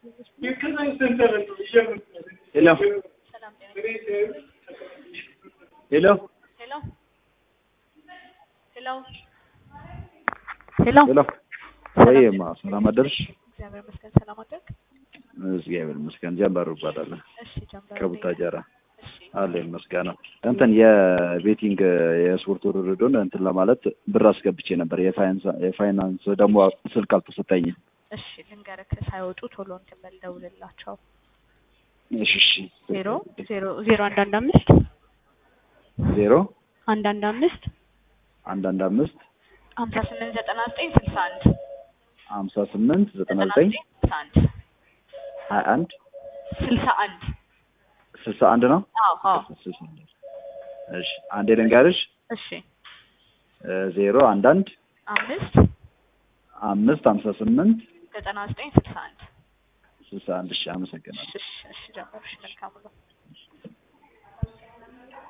ሄሎ ሄሎ ሄሎ ሄሎ ሄሎ ሄሎ ወይማ ሰላም አደርሽ? እግዚአብሔር ይመስገን ሰላም አደርክ? እግዚአብሔር ይመስገን። ጀንበሩ እባላለሁ እሺ ጀምበር ከቡታጀራ እሺ አለ ይመስገን። እንትን የቤቲንግ የስፖርት ውድድሩን እንትን ለማለት ብር አስገብቼ ነበር። የፋይናንስ የፋይናንስ ደግሞ ስልክ አልተሰጠኝም። እሺ ልንገርክ ሳይወጡ ቶሎ እንትን በል ደውልላቸው እሺ እሺ ዜሮ ዜሮ ዜሮ አንድ አንድ አምስት ዜሮ አንድ አንድ አምስት አንድ አንድ አምስት ሀምሳ ስምንት ዘጠና ዘጠኝ ስልሳ አንድ ሀምሳ ስምንት ዘጠና ዘጠና ዘጠኝ ዘጠኝ ስልሳ አንድ ሀያ አንድ ስልሳ አንድ ስልሳ አንድ ነው። አዎ አዎ ስልሳ አንድ እሺ አንዴ ልንገርሽ እሺ ዜሮ አንድ አንድ አምስት አምስት ሀምሳ ስምንት ዘጠና ዘጠኝ ስልሳ አንድ ስልሳ አንድ እሺ አመሰግናለሁ። እሺ እሺ ጀምር እሺ መልካም ነው